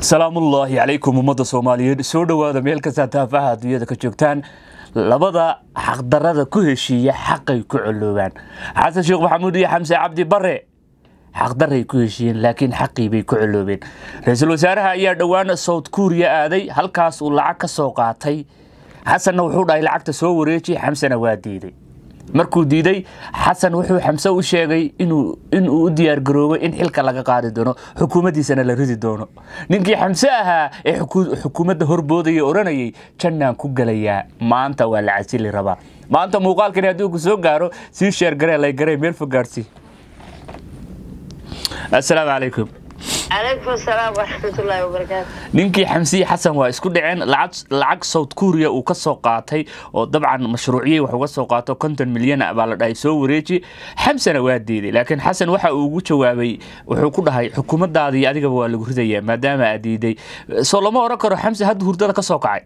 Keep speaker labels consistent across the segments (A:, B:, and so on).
A: salaamullaahi calaykum ummadda soomaaliyeed soo dhowaada meel kastaa taafaha adduunyada ka joogtaan labada xaqdarada ku heshiiya xaqay ku coloobaan xasan sheekh maxamuud iyo xamse cabdi bare xaqdaray ku heshiiyeen laakiin xaqii bay ku coloobeen ra-iisul wasaaraha ayaa dhowaan south kuuriya aaday halkaas uu lacag ka soo qaatay xasanna wuxuu dhahay lacagta soo wareeji xamsena waa diiday markuu diiday xasan wuxuu xamse u sheegay inuu u diyaargaroobay in xilka laga qaadi doono xukuumaddiisana la ridi doono ninkii xamse ahaa ee xukuumadda horboodaya odhanayay jannaan ku gelayaa maanta waa la casili rabaa maanta muuqaalkani haddii ku soo gaaro sii sheergaree laygaree meel fog gaarsi assalaamu calaykum
B: calaykum salaam waraxmatullaahi wabarakaatu
A: ninkii xamsiyi xasan waa isku dhaceen lacag south kuuriya uu ka soo qaatay oo dabcan mashruuciyey wax uga soo qaato konton milyan baa la dhahay soo wareeji xamsana waa diiday laakiin xasan waxa uu ugu jawaabay wuxuu ku dhahay xukuumaddaadii adigaba waa lagu ridayaa maadaama aad diiday soo lama oran karo xamse hadda hurdada ka soo kacay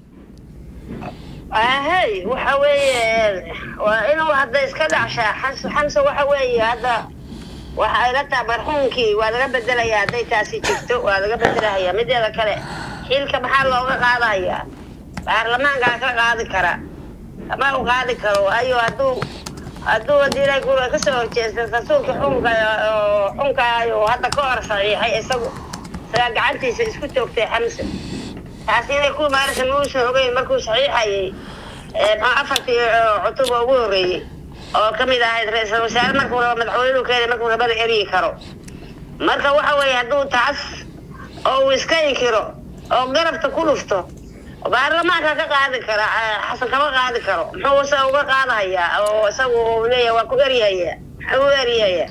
B: ahey waxa weeye waa inuu hadda iska dhacshaa xamse waxa weeye hadda waxa ayla taha marxuumkii waa laga bedelayaa hadday taasi jirto waa laga bedelahayaa mideeda kale xilka maxaa looga qaadahayaa baarlamaankaa ka qaadi kara ama u qaadi karo waayo hadduu hadduu hadii gura kasoo horjeesta rasuulka xunka oo xunkaayo hadda ka hor saxiixay isagu isagaa gacantiisa isku toogtay xamse taasi inay ku imaanaysa muusan ogeyn markuu saxiixayay afartii cutuba ugu horreeyey oo ka mid ahayd ra-iisal wasaare markuu rabo madaxweynuu keenay markuu rabada eryi karo marka waxa weeye hadduu taas oo uu iska inkiro oo garabta ku dhufto baarlamaanka ka qaadi kara xasan kama qaadi karo muxuu isaga uga qaadahayaa oo isagu uu leeyahay waa ku eryahayaa muxuu u eryahayaa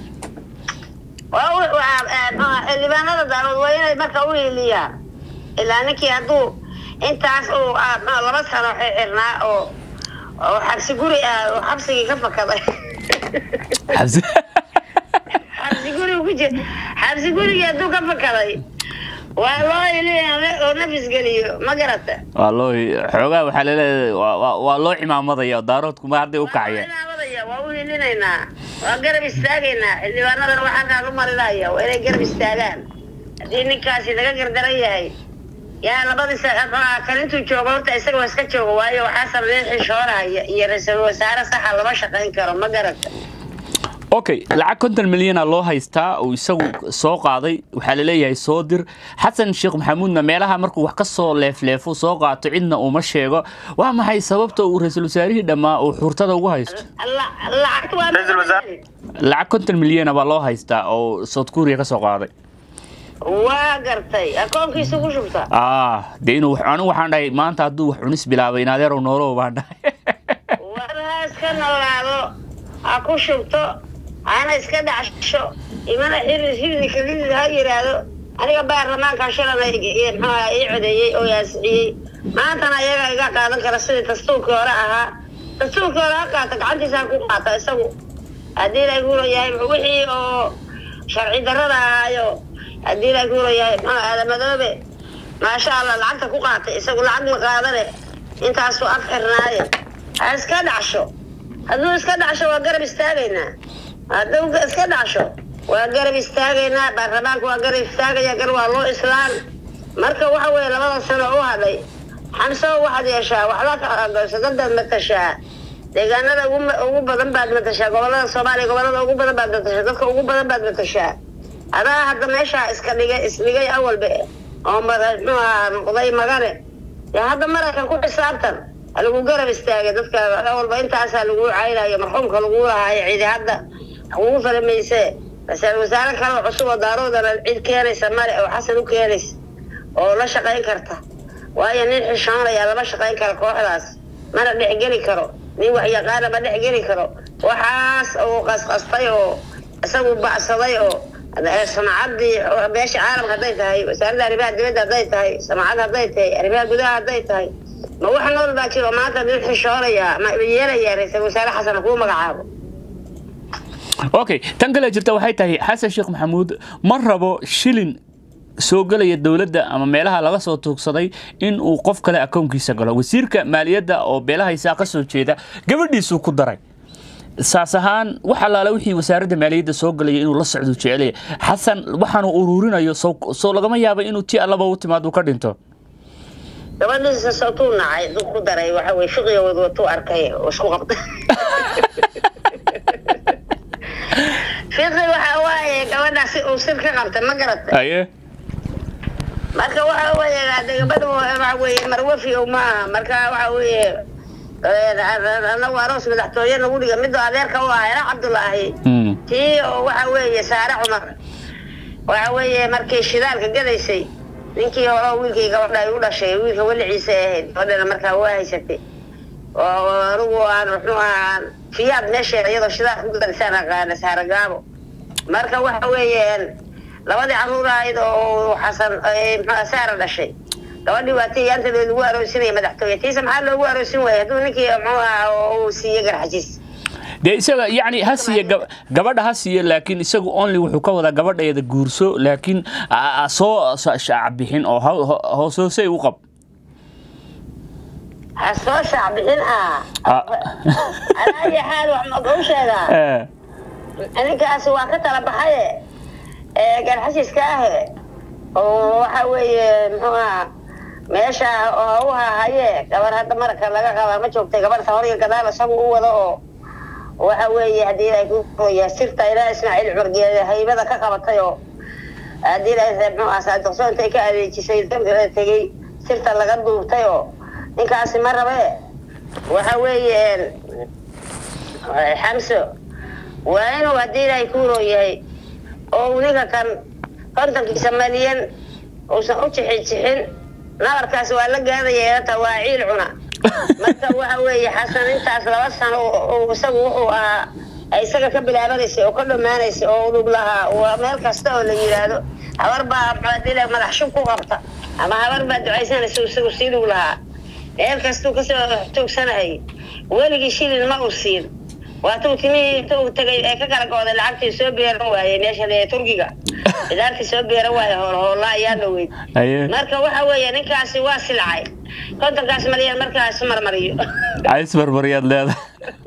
B: xildhibaanada daalood waa inay marka u hiiliyaan ilaa ninkii hadduu intaas uu laba sano xirnaa oo oo xabsi guri ah oo xabsigii ka fakaday xabsi guri ku jir xabsi gurigii hadduu ka fakaday waa loo ilin oo nafis geliyo ma garata
A: waa loo xoogaa waxaa laleedahay waa loo cimaamadaya daaroodku ma hadday u kacayaan
B: waa u hilinaynaa waa garab istaagaynaa xildhibaanadana waxaa halkaan u marinaya waa inay garab istaagaan haddii ninkaasi laga gardaran yahay yaa labadiis kan intuu joogo horta isaga waa iska joogo waayo waxaa sameeyay xishoonahaya iyo ra-iisul wasaare saxa lama shaqayn karo ma garata
A: okay lacag konton milyana loo haystaa uu isagu soo qaaday waxaa laleeyahay soo dir xasan sheekh maxamuudna meelaha markuu wax ka soo leefleefo soo qaato cidna uma sheego waa maxay sababta uu ra-iisul wasaarihii dhammaa uu xurtada ugu haysto lacag konton milyana baa loo haystaa oo south kuuriya ka soo qaaday
B: waa gartay akoonkiisa ku shubta
A: ah dee inuu anigu waxaan dhahay maanta hadduu wax cunis bilaabay in adeerow noolow baan dhahay
B: war ha iska noolaado ha ku shubto hana iska dhacsho imana xiri xirdi kalidid ha yidhaahdo aniga baarlamaanka shalana mxuaha ii codeeyey oo yaasiciyey maantana iyaga iga qaadan kara sidii dastuurkii hore ahaa dastuurkii hore ha qaata gacantiisa ha ku qaata isagu haddii la guuro yahay wixii oo sharci darrada ahaayo haddii la guuro yahay mxua aadamadoobe maasha allah lacagta ku qaatay isagu lacag ma qaadane intaasuu af xirnaaye ha iska dhacsho hadduu iska dhacsho waa garab istaagaynaa hadduu iska dhacsho waa garab istaagaynaa baarlamaanka waa garab istaagaya gar waa loo islaan marka waxa weeye labada sano u hadhay xamso waxaad yeeshaa waxba matashaa deegaanada ugu badan baad matashaa gobolada soomaaliya gobolada ugu badan baad matashaa dadka ugu badan baad matashaa adaa hadda meeshaa iska dhigay isdhigay awalba oo muxuaha noqday magane dee hadda maraykan ku xisaabtan lagu garab istaagay dadka awalba intaasaa lagu caynayo marxuumka lagu lahaayo cidi hadda kugu falamayse ra-iisul wasaare kale oo cusub oo daaroodana cid keenaysa male oo xasan u keenaysa oo la shaqayn karta waayo nin xishoonaya lama shaqayn karo kooxdaas mana dhexgeli karo nin waxyaqaana ma dhexgeli karo waxaas uu qasqastay oo isagu bacsaday oo samacadii beesha caalamka hadday tahay wasaaradda arrimaha dibadda hadday tahay samacad hadday tahay arrimaha gudaha hadday tahay ma wax nool baa jiro maanta nin xishoonaya ma yeelaya ra-iisul wasaare xasan kuu magacaabo
A: okay tan kale jirta waxay tahay xasan sheekh maxamuud ma rabo shilin soo gelaya dowladda ama meelaha laga soo tuugsaday in uu qof kale akoonkiisa galo wasiirka maaliyadda oo beelahaysaa ka soo jeeda gabadhiisuu ku daray saas ahaan wax allaale wixii wasaaradda maaliyadda soo galaya inuu la socdo jecelaya xasan waxaanu ururinayo soo soo lagama yaaba inuu ti allaba u timaado ka dhinto
B: gabadhiisa sawtuu nacay dub ku daray waxa weye fiqiga wadwatuu arkay oo isku qabta fiqi waxa waaye gabadhaasi uu sir ka qabta ma garata
A: aye
B: marka waxa weeye hade gabadha waxa weeye marwafi o ma aha marka waxa weeye anagu aroos madaxtooye nagu dhiga midoo adeerka u ah era cabdulaahi
A: Mm.
B: tii oo waxa weeye saare cumar waxa weeye markii shidaalka gadaysay ninkii hore oo wiilkii gabadha ay u dhashay wiilka weliciisa ahayd gabadhana markaa waa haysatay oo anigu aan muxuu ahaa fiyaad meesheeda iyadoo shidaal ku gadaysaan aqaana saare gaabo marka waxa weeye labadii caruur ahayd oo xasan eh, muxuu ahaa saara dhashay gabadhii waa tii yaantadeed lagu aroosinaya madaxtooye tiisa maxaa loogu aroosin waayay hadduu ninkii muxuu ahaa oo uu siiye garxajiis
A: dee isaga yacni ha siiye gab- gabadha ha siiye laakiin isagu only wuxuu ka wadaa gabadheeda guurso laakiin a- a- soo so- shaac bixin oo ho- ho- hoos hoosey u qab
B: ha soo shaac bixin ah
A: Ah.
B: alaa iyo xaal wax ma kuu sheegaa
A: Eh,
B: ninkaasi waa ka tala baxaye ee garxashiska ahe oo waxa weeye muxuu ahaa meesha oo u hahaye gabar hadda maraka laga qaba ma joogtay gabarta horiga gadaal isagu u wado oo waxa weeye haddii ay ku qoya sirta ilaa ismaaciil cumar geede haybada ka qabatay oo haddii ay muxuu ahaa saadiqso intay ka adeejisay dalka tegey sirta laga duubtay oo ninkaasi ma rabe waxa weeye xamso waa inuu haddii ilaahay kuuroo yahay oo uu ninka kan kontonkiisa malyan uusan u jixin jixin nabarkaas waa la gaadaya ta waa ciil cuna marka waxa weeye xasan intaas laba sano uu isagu wuxuu ahaa ay isaga ka bilaabanaysay oo ka dhammaanaysay oo udub lahaa waa meel kasta oo la yidhaahdo habar baa muxuadile madax shub ku qabta ama habar baa ducaysanaysa isagu sii dhug lahaa meel kastuu kasoo tuugsanayay weligii shilin ma uu siin waatuu timihii inta uu tagay ee ka kala gooday lacagtii soo beeran waayey meesha ee turkiga bidaartii soo beeran waaye hoolhoolla ayaa dhaweyd
A: aye
B: marka waxa weeye ninkaasi waa silcay kontonkaas malyan markaas marmariyo
A: ays barbariyaad leedahay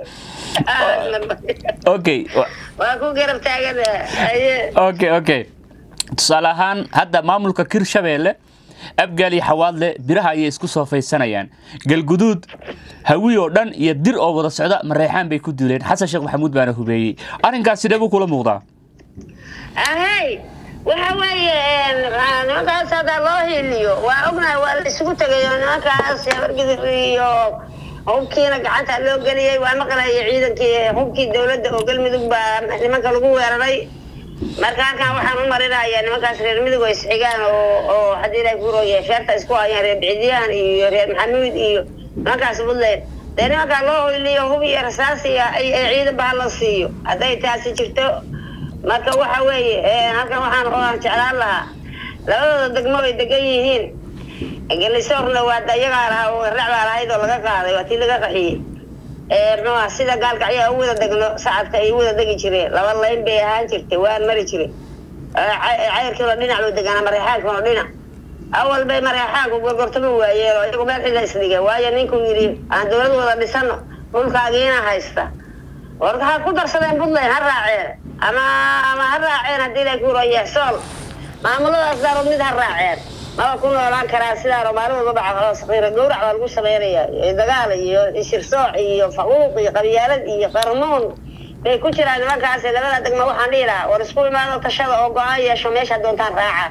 A: okay wa-
B: waa ku garab taagan aye
A: okay okay tusaale ahaan hadda maamulka kirshabeelle abgaal iyo xawaadle biraha ayay isku soofaysanayaan galguduud hawi oo dhan iyo dir oo wada socda mareexaan bay ku dileen xasan sheekh maxamuud baana hubeeyey arrinkaas sidee buu kula muuqdaa
B: ahey waxa weeye nimankaas haddaa loo hiiliyo waa ognahay waa la isugu tegayo nimankaas habargidir iyo hubkiina gacanta loo geliyey waa maqlaya ciidankii hubkii dowladda oo galmudug baa nimanka lagu weeraray marka halkan waxaan u marinayaa nimankaas reer midug oo isxigaan oo oo haddii ilahay ku rooyahay feerta isku hayaan reer bicidyaan iyo reer maxamuud iyo nimankaas buntland dee nimankaa loo hoyliyo hub iyo rasaas iyo ay ay ciidan ba hala siiyo hadday taasi jirto marka waxa weeye eh, halkan waxaan oan jeclaan lahaa labadooda degmo bay degan yihiin gelisoorna waa iyagaa lahaa oo raac baa lahayd oo laga qaaday waa tii laga qaxiyey muxuu aha sida gaalkacyaa u wada degno sacadka ay u wada degi jireen laba layn bay ahaan jirtay waan mari jiray cayrkiina dhinac loo degaana mareexaankuna dhinac awal bay mareexaanku gorgortama waayeen oo iyagu meel xilla isdhigeen waayo ninkuu yidhi aan dowlad wada dhisano dhulkaagiina haysta warka ha ku darsadeen puntland ha raaceen ama ama ha raaceen haddii la ku roya sool maamuladaas daarood mid ha raaceen maba ku noolaan karaa sidaanoo maalin walba saqiira gowrac baa lagu samaynaya dagaal iyo shirsooc iyo faquuq iyo qabyaalad iyo qarnuun bay ku jiraan nimankaas labada degmo waxaan dhihi lahaa war isku imaado tashada oo go-aan yeesho meesha doontaan raaca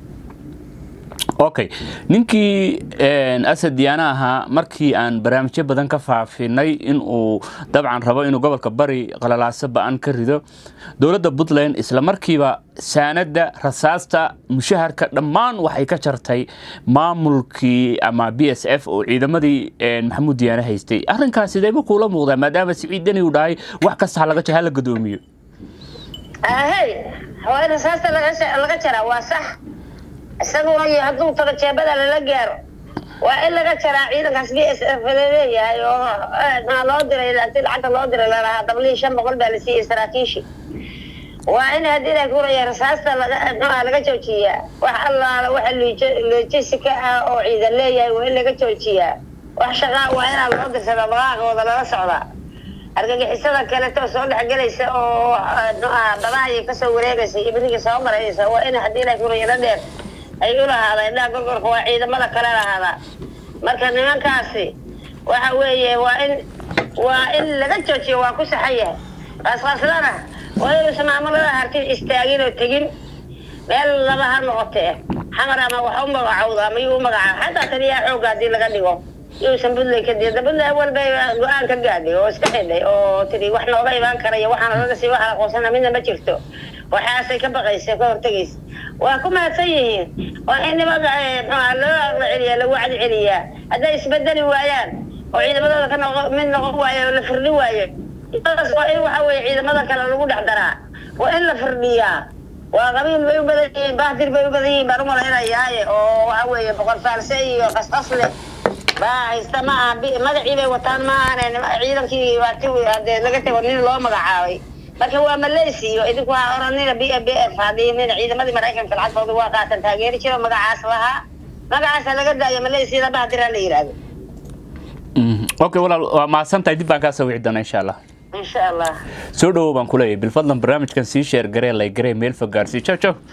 A: okay ninkii asad diyaana ahaa markii aan barnaamijyo badan ka faafinay in uu dabcan rabo inuu gobolka bari qalalaaso ba-an ka rido dowladda puntland isla markiiba saanada rasaasta mushaharka dhammaan waxay ka jartay maamulkii ama b s f oo ciidamadii maxamuud diyaane haystay arrinkaas sideeba kuula muuqdaa maadaama siciid deni uu dhahay wax kasta halaga hala gadoomiyo
B: ahey waa in rasaasta laga jaraa waa sax isaguna iyo hadduu tago jeebada lala gaaro waa in laga jaraa ciidankaas b s f laleeyahay oo maxaa loo diray si lacagta loo diray lalahaa dablihii shan boqol baa la siiyey saraakiishii waa in haddii la kuraya rasaasta laga maxaa laga joojiyaa wax allaala waxa lojisika ah oo ciidan leeyahay waa in laga joojiyaa wax shaqaa waa inaa loo dirsadaa baqaaqooda lala socdaa argagixisada kaleto soo dhexgelaysa oo badahaya kasoo wareegaysa iyo beriga soo maraysa waa in haddii la kurayaro dheer ay u lahaada indhaha gorgorka waa ciidamada kale lahaadaa marka nimankaasi waxa weeye waa in waa in laga joojiyo waa ku saxan yahay qaasqaaslana waa inuusan maamulada hartin istaagin oo tegin meel laba ha noqotee xamar ama wax u magacowda ama yuu u magacaabo xataa taliyaha xoogga haddii laga dhigo yuusan puntland ka diida puntland walbay go-aan ka gaadhay oo iska xidhay oo tiri wax nooga imaan karaya waxaana laga sii waxaa aqoonsana midna ma jirto waxaasay ka baqaysa ka hortegaysa waa ku mahadsan yihiin waa in nimanka mxuha loo aqla celiyaa lagu wacdi celiyaa hadday isbedeli waayaan oo ciidamadooda ka noqo mid noqon waayo oo la firdhi waayo daas waa in waxa weeye ciidamada kale lagu dhex daraa waa in la firdhiyaa waa qabiil bay u badan yihiin bahdir bay u badan yihiin baan u malaynayaaye oo waxa weeye boqor faalse iyo qasqasle baa haysta ma aha magacii bay wataan ma ahane ciidankii waati hadee laga tago nin loo magacaabay marka waa malaysiyo idinku ha oranina b b f haddii nin ciidamadii maraykanka lacagtooda waa qaatan taageeri jiro magacaas lahaa magacaasa laga daayo malaysiyada bahdiraa la yidhaahdo
A: okay walaal waa mahadsantahay dib baan kaa soo wici doonaa insha allah
B: insha allah
A: soo dhawow baan kuleeyahay bilfadlan barnaamijkan sii sheer garee lay garee meel fog gaarsii jow jow